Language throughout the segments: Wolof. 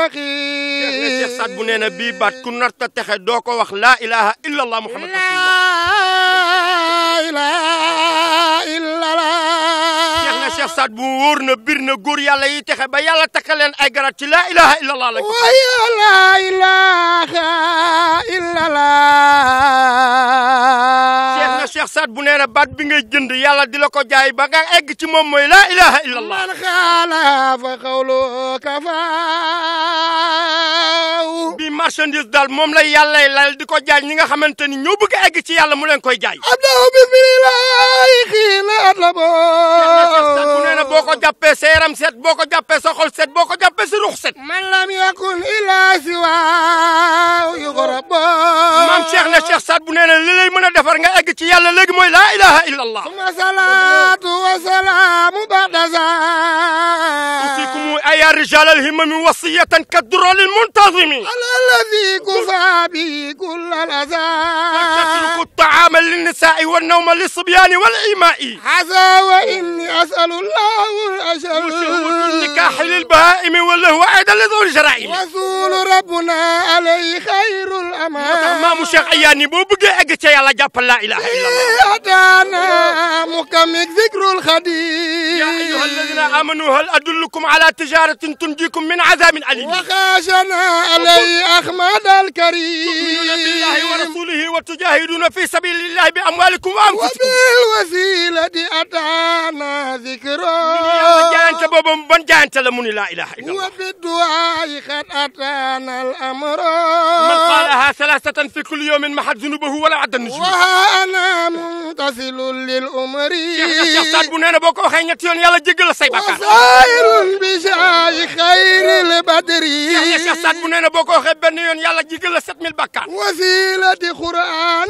المستقيم Cheikh Saad bu nee na bii baat ku narta texe doo ko wax laa ilaha illa allah muhammad rasulullah لا إله إلا Cheikh na الله Cheikh Saad bu wóor na bir na góor yàlla yi texe ba yàlla takka leen ay garat ci laa ilaha illa allah lañ ko وهي لا إله إلا Cheikh na الله Cheikh Saad bu nee na baat bi ngay jënd yàlla di la ko jaay ba nga egg ci moom mooy laa ilaha illa allah من خالف قوله كفاه bi marchandise daal moom la yàllay lal di ko jaay ñi nga xamante ni ñoo bëgg a egg ci yàlla mu leen koy jaay أبدأ بسم الله حين أطلبه bu nee na boo ko jàppee sa yaram set boo ko jàppee sa xol set boo ko jàppee sa ruux set من لم يكن إلا سواه يغرب maam Cheikh na Cheikh Saad bu nee na li lay mën a defar nga egg ci yàlla léegi mooy laa ilaha illa allah ثم صلاة وسلام بعد ذلك أوصيكم أيا رجال الهمم وصية كالدرر المنتظم على الذي كفى به كل الأذى تتركوا الطعام للنساء والنوم للصبيان والإيماء عسى وإني أسأل الله الأجل النكاح للبهائم واللهو أيضا لذوي الجرائم رسول ربنا عليه خير الأمان maamu Cheikh Ayaani boo bëggee egg ca yàlla jàppal laa ilaha illa allah أتانا مكمك ذكر الخديم يا أيها الذين آمنوا هل أدلكم على تجارة تنجيكم من عذاب أليم وخاشنا عليه أحمد تؤمنون الكريم بالله ورسوله وتجاهدون في سبيل الله بأموالكم وأنفسكم وبالوسيلة أتانا ذكره yàlla jaayante boobu ban jaayante la mu ni laa ilaha illa allah وبالدعاء قد أتانا الأمر من قالها ثلاثة في كل يوم محت ذنوبه ولا عد النجوم وها أنا متصل للأمر Cheikh Saad bu nee na boo ko waxee ñetti yoon yàlla jéggal la say bàkkaar وسائر بشاي خير البدر Cheikh Saad bu nee na boo ko waxee benn yoon yàlla jéggal la 7000 bàkkaar وسيلة قرآن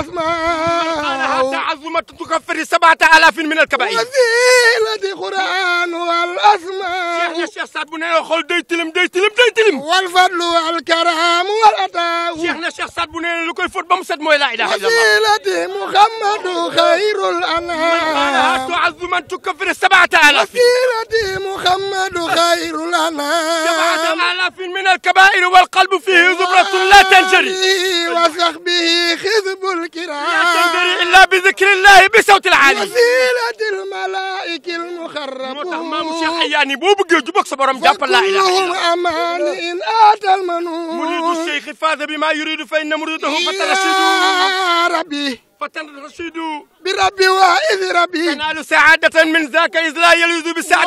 قالها والأسماء تعظمة تكفر سبعة آلاف من الكبائر وسيلة قرآن Cheikh والأسماء na Cheikh Saad bu nee na xool day tilim day tilim day tilim والفضل والكرام والعطاء Cheikh na Cheikh Saad bu nee na lu koy fóot ba mu set mooy laa ilaha illa allah وسيلة محمد خير قالها الأنام تعظمة تكفر سبعة آلاف وسيلة محمد خير سبعة الأنام آلاف من الكبائر والقلب فيه زبرة لا تنجري وآله وصحبه خذب لا الكرام تنجري إلا بذكر الله بصوت العالي وسيلة الملائكة moo tax maamu المخربون Cheikh Ayaani boo bëggee jubóog sa borom jàppal laa ilaha illa وكلهم allah أمان إن آتى مريد المنون الشيخ فاز بما يريد فإن مريده فترشد يا ربي فترشد بربي وإذ ربي تنال سعادة من ذاك إذ لا يلوذ بالسعد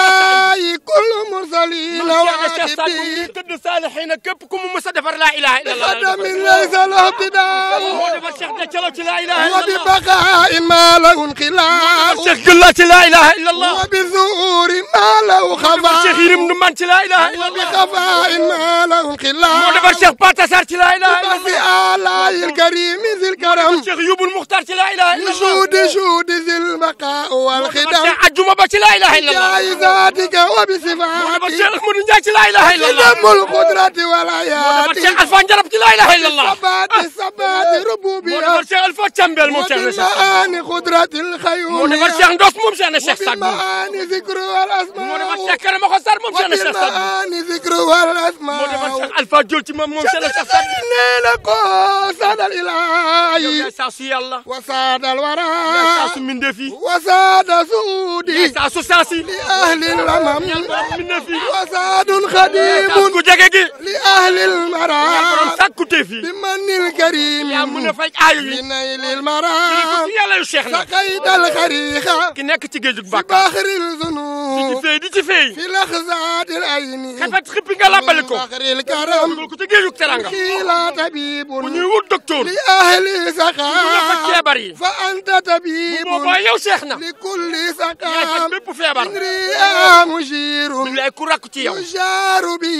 وشاي كل مرسلين Cheikh Saad bu وعاتبين ngi tëdd saalixiina képp ku mu mës a defar laa ilaha illa allah خدم ليس له ابتداء moo defar Cheikh de calo ci laa ilaha illa allah وببقاء ما له انخلاق Cheikh Gëlla ci laa ilaha illa allah وبظهور ما له defar Cheikh خفاء Yirim Ndumbaan ci laa ilaha illa allah وبخفاء ما له moo انخلاق defar Cheikh Pata Sarr ci laa ilaha illa وفي allah آلاء الكريم ذي الكرم Cheikh Yubul Muxtaar ci laa ilaha illa allah وجود جود ذي البقاء defar والخدم Cheikh Ajjuma ba ci laa ilaha illa allah جائزاتك moo defar وبصفاتك Cheikh Ahmadou Ndiaye ci laa ilaha illa allah خدم القدرة moo defar والآيات Cheikh Alpha Njarab ci laa ilaha illa allah ثبات ثبات moo ربوبية defar Cheikh Alpha Cambel moom Cheikh na Cheikh Saad وبالمعاني قدرة moo الخيوم defar Cheikh Ndos moom Cheikh na Cheikh Saad Bou وبالمعاني ذكر moo defar والأسماء Cheikh Karama Xossar moom Cheikh na Cheikh Saad Bou وبالمعاني ذكر moo defar والأسماء Cheikh Alpha Diol ci moom moom Cheikh na Cheikh Saad Bou لك ساد yow الإله yaay saa su yàlla وساد yaay saa الورى su mbindeef yi وساد yaay سودي saa su saas yi لأهل الأمم mbindeef yi وساد yaay saa خديم ku jege gi لأهل yaay borom المرام sàkkuteef yi بمن الكريم yaa mën a faj aayu yi بنيل المرام ci yàlla yu Cheikh na سقيت الخريخة ki nekk ci géejug في bàkkaar بحر di ci الذنوب feey di ci feey في لحظات العين xefet xippi nga làbbali ko بحر الكرم dugal ko ci géejug teranga قيل طبيب bu ñuy wut docteur لأهل bu nga faj سقام feebar yi فأنت طبيب boobaa yow Cheikh na لكل yaay faj سقام bépp feebar ريا مشير mi ngi lay ku rakk ci yow يشار به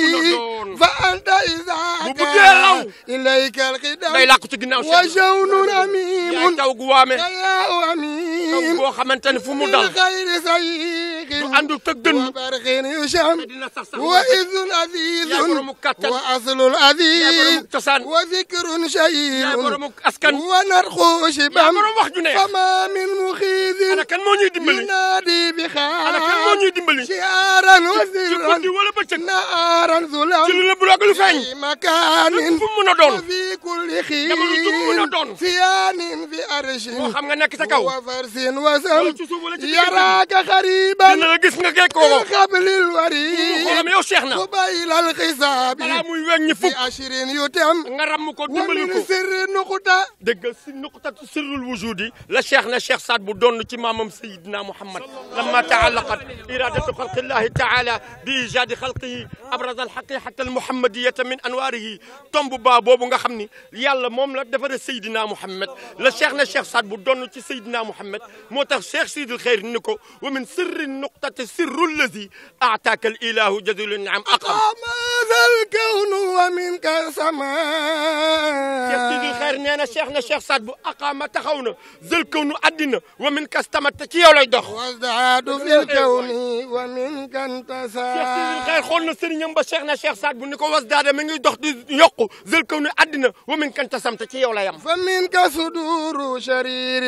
دون. فأنت إذا ببقي لو. كان إليك day القدم làkk ci ginnaaw Cheikh وجون yaay أميم taw gu waame خياء taw أميم boo xamante ne fu mu dal خير du سيق àndul tëg dënn وبرخ يشم dina sax sax وإذ yaay عزيز boromu kàttan وأصل yaay boromu العزيز cosaan وذكر yaay شهيد boromu askan ونرخو yaay شبم borom wax ju neex فما من ana مخيذ kan moo ñuy dimbali ينادي ana kan moo بخال ñuy dimbali dimbali شعارا ci وسرا guddi wala bëccëg نارا ci ظلام lu la bu lu feeñ في مكان fu mu mën a doon وفي كل jamono ju mu mën a doon. خير سيان في أرش moo xam nga nekk sa kaw وفرس wala وسم ci suuf wala ci diggante يراك bi خريبا dina la gis nga gekkoo ko قبل mu الوريد xoolam yow Cheikh na قبيل الحساب balaa muy weñ ñi fukk بأشر يتم nga ramm ko dimbali ko ومن سر نقطة dégg nga si nuqtatu sirrul wujudi la cheikh na cheikh Saad bu doon ci maamam sayidina Muhammad lamma taallaqat iradatu xalqi llahi taala bi ijadi xalqihi abraza alxaqiqata almuhammadiyata min anwaarihi tomb baa boobu nga xam ni yàlla moom la defare sayidina Muhammad la cheikh na cheikh Saad bu doon ci sayidina Muhammad moo tax cheikh sidil xeyr ni ko wa min sirri nuqtati sirru llazi aataaka al ilahu jazilun naam aqam ماذا الكون ومنك cheikh sidil سماء xeyr nee na cheikh na cheikh Saad bu aqaama taxaw na zël kaw nu àddina wa min kastamat te ci yow lay dox وازداد في الكون ومنك cheikh sidil انتسى xeyr xool na sëriñam ba cheikh na cheikh Saad bu ni ko was daada mi ngi dox di yokku zël kaw nu àddina wa min kantasam te ci yow la yam فمنك صدور شرير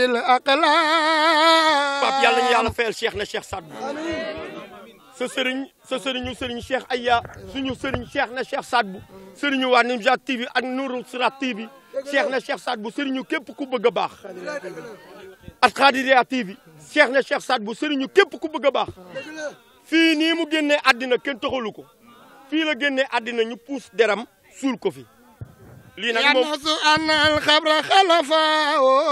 Pape yàlla ñu الأقلام yàlla fayal cheikh na cheikh Saad bu sa sëriñ sa sëriñu sëriñ cheikh Aya suñu sëriñ cheikh na cheikh Saad bu sëriñu waa Nimjat TV ak Nourou Sirat TV cheikh na cheikh Saad bu sëriñu képp ku bëgg a baax ak Khadiriya TV cheikh na cheikh Saad bu sëriñu képp ku bëgg a baax fii nii mu génnee àddina kenn taxalu ko fii la génnee àddina ñu puus deram suul ko fi lii nag moom ينص أن الخبر خلفا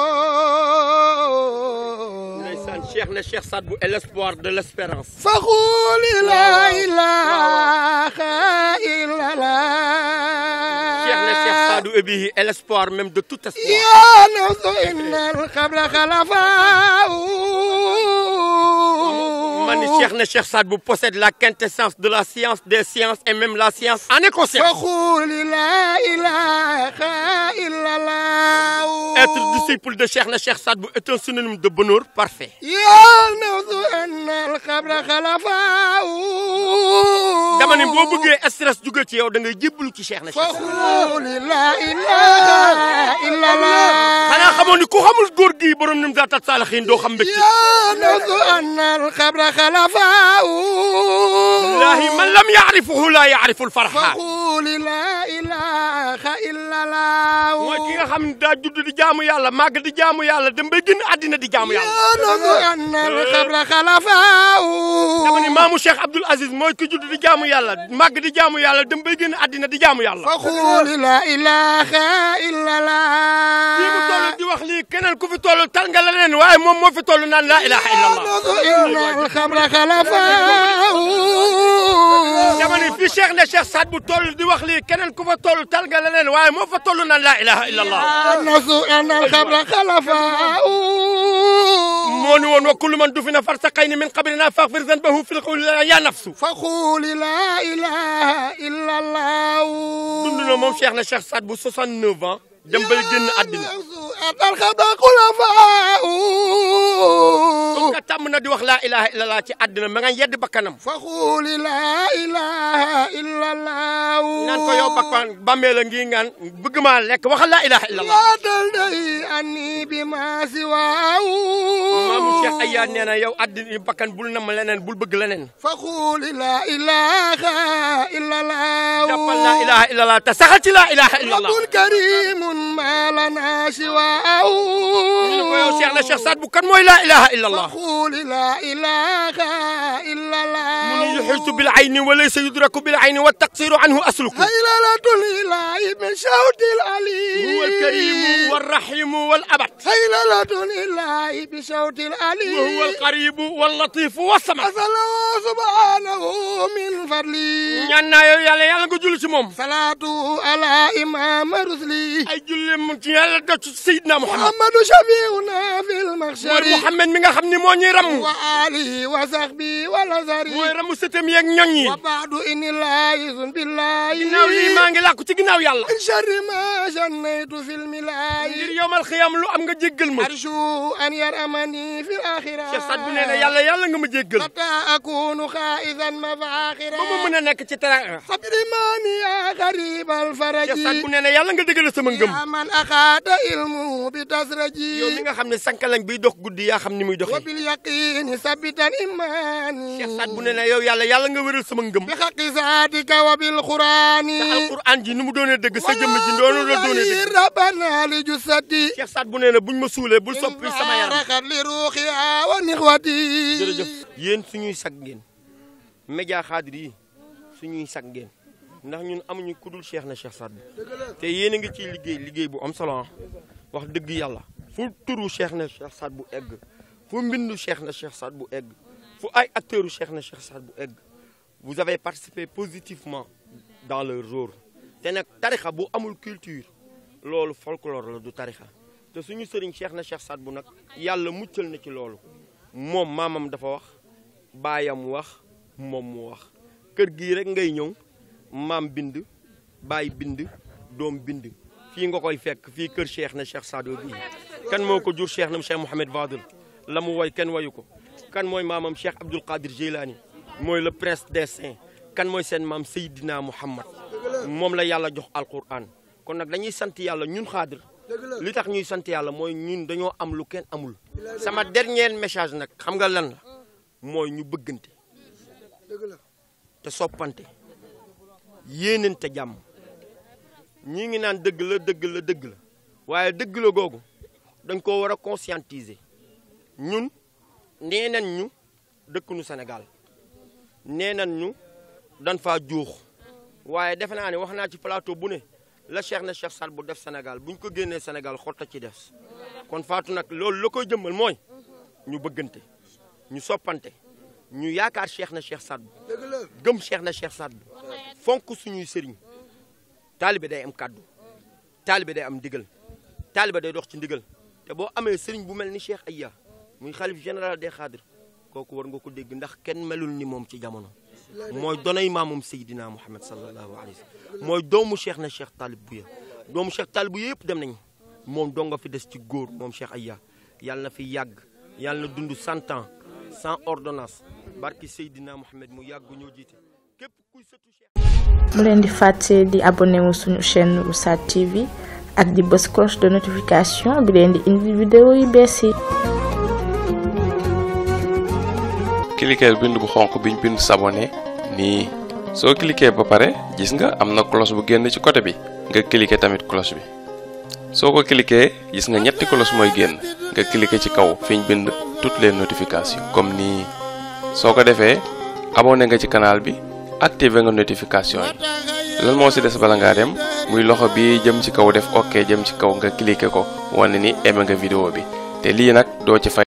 ndeysaan cheikh na cheikh Saad bu est l'espoir de l'espérance فقول لا إله إلا cheikh na cheikh الله Saadu Ebihi est l'espoir même de tout espoir يا نفس إن الخبر خلفا man ni cheikh na cheikh Saad bu possède la quintessence de la science des sciences et même la science en est conscience فقول لا إله إلا الله être disciple de cheikh na cheikh Saad bu est un synonyme de bonheur parfait يا نفس إن الخبر خلفا dama ne boo bëggee stress jóge ci yow da ngay jébbalu ci cheikh na cheikh Saad فقول لا إله إلا الله xanaa xamoon ni ku xamul góor gii borom nim zaatat saalixiin doo xam mbégte يا نفس أن الخبر خلفا wallahi man lam yaarifuhu laa yaarifu lfarxa فقول لا إله إلا الله mooy ki nga xam ne daa judd di jaamu yàlla màgg di jaamu yàlla dem bay génn àddina di jaamu yàlla يا نفس أن الخبر خلفا dama ni maamu Cheikh Abdoul Aziz mooy ki judd di jaamu yàlla màgg di jaamu yàlla dem bay génn àddina di jaamu yàlla فقول لا إله إلا fii mu toll الله di wax lii keneen ku fi toll tal nga leneen waaye moom moo fi toll naan laa ilaha illa allah إن الخبر خلفا dama ni fii Cheikh ne Cheikh Saad bu toll di wax lii keneen ku fa toll tal nga leneen waaye moo fa toll naan laa ilaha illa allah الناس أن الخبر خلفا moo ni woon wa kullu man dufina farsaqayni min qabrina faghfir zanbahu fil qawli ya nafsu فقول لا إله إلا الله dund na moom Cheikh na Cheikh Saad bu 69 ans dem bay génn àddina أن الخبر خلفاء comme que tàmm na di wax laa ilaha illa allah ci àddina ma nga yedd bakkanam فقول لا إله إلا الله naan ko yow bakkan bàmmee la ngi ngaan bëgg maa lekk waxal laa ilaha illa allah لا تلتهي عني بما سواه maamu Cheikh Aya nee na yow àddina bakkan bul nam leneen bul bëgg leneen فقول لا إله إلا الله jàppal laa ilaha illa allah te saxal ci laa ilaha illa allah رب كريم ما لنا سواه ñu ne ko yow Cheikh na Cheikh Saad bu kan mooy laa ilaha illa allah فقول لا إله إلا mu ni الله yuxiitu bil ayni wa laysa yudraku bil ayni wa taqsiru anhu asluku هيللة الإله من صوت العلي huwa alkarimu walrahimu walabad هيللة الإله بصوت العلي wa huwa alqaribu wallatifu wassamad أسأله سبحانه من فضلي ñaan naa yow yàlla yàlla nga julli ci moom صلاة على إمام رسلي ay julli mu ci yàlla def ci Seydina Muhammad محمد شفيعنا في mooy المحشر Muhammad mi nga xam ni moo ñuy ramm وآله وصحبه والأزهر mooy ramm sëtam yeeg ñoñ yi وبعد إن الله يزن بالله ginnaaw lii maa ngi làkku ci ginnaaw yàlla من شر ما جنيت في الملاي ngir yowmal xiyam lu am nga jéggal ma أرجو أن يرأمني في الآخرة Cheikh Saad bu nee na yàlla yàlla nga ma jéggal حتى أكون خائزا مفاخرا ba ma mën a nekk ci teraanga صبر ماني يا غريب الفرج Cheikh Saad bu nee na yàlla nga dëggal sama ngëm يا من أخذ علمه بتسرجي yow mi nga xam xam ne sankalañ biy dox guddi yaa xam ni muy wa doxee bil yaqini sabitan imani Cheikh Saad bu ne na yow yàlla yàlla nga wéral sama ngëm bi xaqi saatika wa bil qurani te alquran ji ni mu doonee dëgg sa jëmm ji noonu la doonee dëgg rabbana li jusati Cheikh Saad bu nee na buñ ma suulee bul soppi sama yaram raxat li ruuxiya wa nixwati jërëjëf yéen suñuy sag ngeen média xaadir yi suñuy sag ngeen ndax ñun amuñu ku dul Cheikh na Cheikh Saad bu te yéen a ngi ciy liggéey liggéey bu am solo ah wax dëgg yàlla fu turu Cheikh na Cheikh Saad bu egg fu mbindu Cheikh na Cheikh Saad bu egg fu ay acteurs Cheikh na Cheikh Saad bu egg vous avez participé positivement dans leur rôle te nag tarixa bu amul culture loolu folklore la du tarixa te suñu sëriñ Cheikh na Cheikh Saad bu nag yàlla muccal na ci loolu moom maamam dafa wax baayam wax moom mu wax kër gii rek ngay ñëw maam bind baay bind doom bind fii nga koy fekk fii kër Cheikh na Cheikh Saad bu bii kan moo ko jur Cheikh na Cheikh Mouhamed Fadel la mu woy kenn wayu ko kan mooy maamam Cheikh Abdoul Qadir Jilani mooy le prince des saints kan mooy seen maam Seydina Mouhamad moom la yàlla jox alquran kon nag dañuy sant yàlla ñun xaadir li tax ñuy sant yàlla mooy ñun dañoo am lu kenn amul sama dernier message nag xam nga lan la mooy ñu bëggante te soppante yéenante jàmm ñi ngi naan dëgg la dëgg la dëgg la waaye dëgg la googu dañ ko war a conscientiser ñun nee nañ ñu dëkkunu Sénégal nee nañ ñu dañ faa juux waaye defe naa ne wax naa ci plateau bu ne la Cheikh na Cheikh Saad bu def Sénégal bu ñu ko génnee Sénégal xotta ci des kon Fatou nag loolu la koy jëmmal mooy ñu bëggante ñu soppante ñu yaakaar Cheikh na Cheikh Saad bu gëm Cheikh na Cheikh Saad bu fonk suñuy sëriñ taalibe day am kàddu taalibe day am ndigal taalibe day dox ci ndigal te boo amee sëriñ bu mel ni Cheikh Aya muy xalif général des xaadir kooku war nga ko dégg ndax kenn melul ni moom ci jamono mooy donay maamum Seydina Muhammad sallallahu alayhi wa sallam mooy doomu Cheikh na Cheikh Talib Bouya doomu Cheikh Talib Bouya yëpp dem nañ moom dong nga fi des ci góor moom Cheikh Aya yàlla na fi yàgg yàlla na dund cent ans sans ordonnance barki Seydina Muhammad mu yàgg ñoo jiite képp kuy sëtu Cheikh. mu leen di fàtte di abonné wu suñu chaîne Oustaz TV ak di bës cloche de notification bi leen di indi vidéo yu bees yi cliquer bind bu xonq biñ bind s'abonner nii soo cliquer ba pare gis nga am na cloche bu génn ci côté bi nga cliquer tamit cloche bi soo ko cliquer gis nga ñetti cloche mooy génn nga cliquer ci kaw fiñ bind toutes les notifications comme nii soo ko defee abonné nga ci canal bi activer nga notification yi lan moo ci des bala ngaa dem muy loxo bi jëm ci kaw def ok jëm ci kaw nga cliquer ko wane ni aimé nga vidéo bi te lii nag doo ci fay